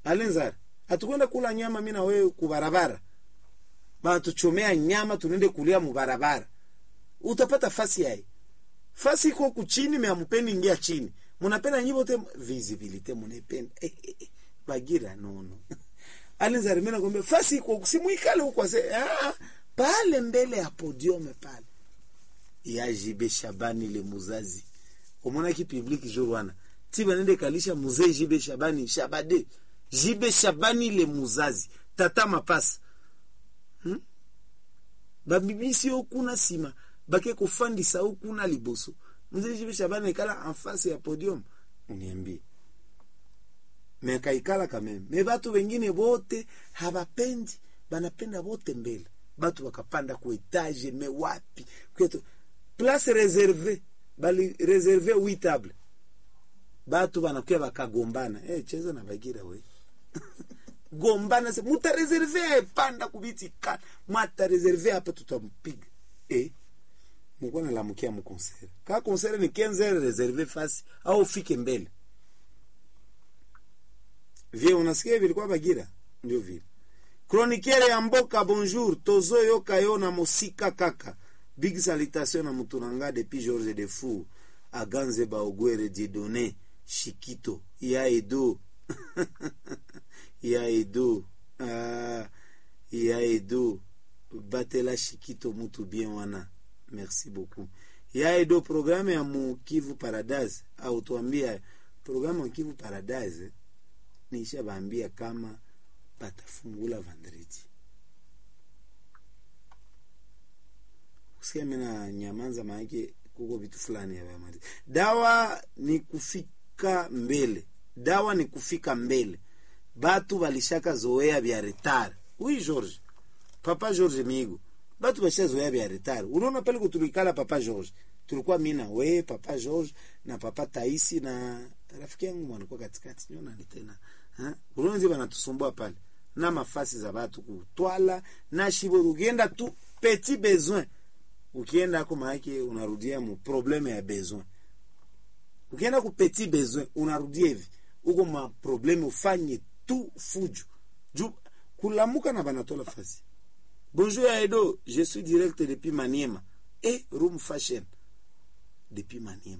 alenzara hatukwenda kula nyama mi na wewe kubarabara banatuchomea nyama tunende kulia mubarabara utapata fasi yaye fasi iko kuchini me amupendi ingia chini munapenda nyibo te visibility munependa eh, eh, eh, bagira nono alinzari mimi nakwambia fasi iko simuikale huko ase ah, pale mbele ya podium pale ya jibe shabani le muzazi omona ki public jour wana ti banende kalisha muzee jibe shabani shabade jibe shabani le muzazi tata mapasa hmm? babibisi okuna nsima bake kofandisa okuna liboso mzee jibe shabani ekala en face ya podium uniambie me akaikala kameme me batu wengine bote habapendi banapenda bote mbele batu bakapanda ku etage me wapi kwetu place reserve bali reserve wi table batu banakuya bakagombana eh cheza na bagira we gombana se muta reserve panda kubiti kala mwata reserve hapa tutampiga eh mko na lamukia mu concert ka concert ni 15 reserve fasi au ufike mbele vie unasikia vilikuwa bagira ndio vile chroniqueur ya mboka bonjour tozoyoka yo na mosika kaka big salutation na mutu na nga depuis george de fou aganze baogwere diedone shikito ya edo ya edo ah, ya edo batela shikito mutu bien wana merci beaucoup ya edo programme ya mu kivu paradise au tuambia programme ya kivu paradise niisha baambia kama batafungula vendredi kusikia mina nyamanza maanake kuko vitu fulani yavamali dawa ni kufika mbele dawa ni kufika mbele batu balishaka zoea vya retard wi george papa george migo batu bashazoea vya retard unaona pale kutulikala papa george tulikuwa mi na we papa george na papa taisi na rafiki yangu mwanikuwa katikati nyonani tena unaonzi banatusumbua pale na mafasi za batu kutwala na shibo ukienda tu petit besoin ukienda ako maake unarudia mu probleme ya besoin ukienda ku petit besoin unarudia hivi uko ma probleme ufanye tu fujo juu kulamuka na banatola fasi bonjour ya edo je suis direct depuis maniema e room fashion depuis maniema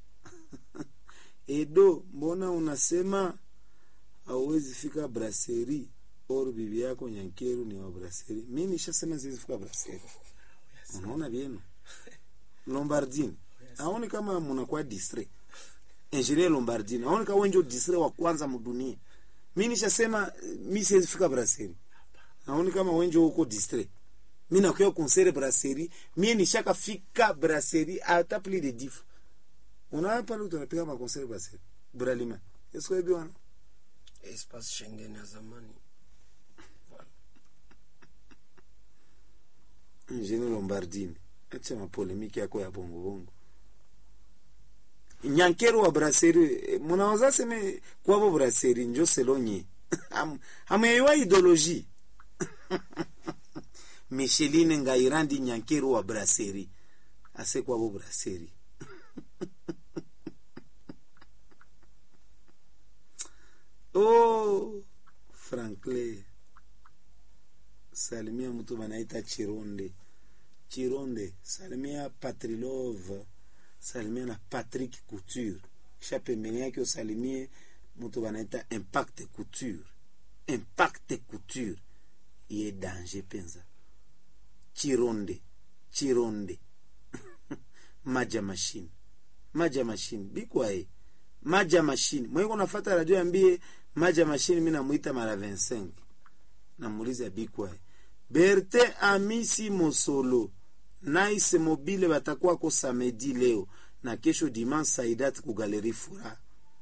edo mbona unasema hauwezi fika brasserie or bibi yako nyankeru ni wa brasserie mi nishasema siwezi fika brasserie unaona vyema lombardini aone kama munakuwa distre ingenier lombardini aone kama wenjo distre wa kwanza mudunia mi nishasema mi siwezi fika brasserie aone kama wenjo huko distre mi nakuya konsere brasserie mie nishaka fika brasserie hata plus de dif unaona pale tunapiga makonsere brasserie bralima esko ebi wana espace Schengen ya zamani. ingenier lombardini acha mapolemiki yako ya bongo bongo nyankero wa brasserie munaweza seme kwavo brasserie njo selonye hamuyaiwa ideologie micheline ngairandi nyankero wa brasserie ase kwavo brasserie oh franklin salimia mtu banaita chironde chironde salimia patrilove salimia na patrick couture kisha pembeni yake usalimie mtu banaita impact couture impact couture iye danger penza chironde chironde maja machine maja machine bikwae maja machine mweko nafata radio ambie maja machine mi namwita mara 25 namuuliza bikwae berte amisi mosolo nice mobile batakwako samedi leo na kesho dimanche saidat ku galeri furaha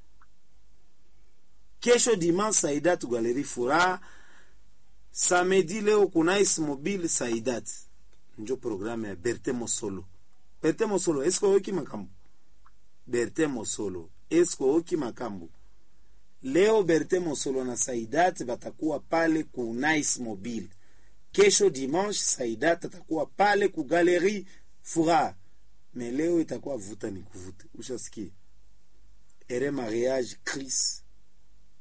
kesho dimanche saidat ku galeri furaha samedi leo ku nice mobile saidat njo programu ya berte mosolo berte mosolo eske oyoki makambo berte mosolo eske oyoki makambo leo berte mosolo na saidat batakuwa pale ku nice mobile kesho dimanche saidat atakuwa pale ku galeri furaha me leo itakuwa vuta ni kuvuta ushasikia ere mariage chris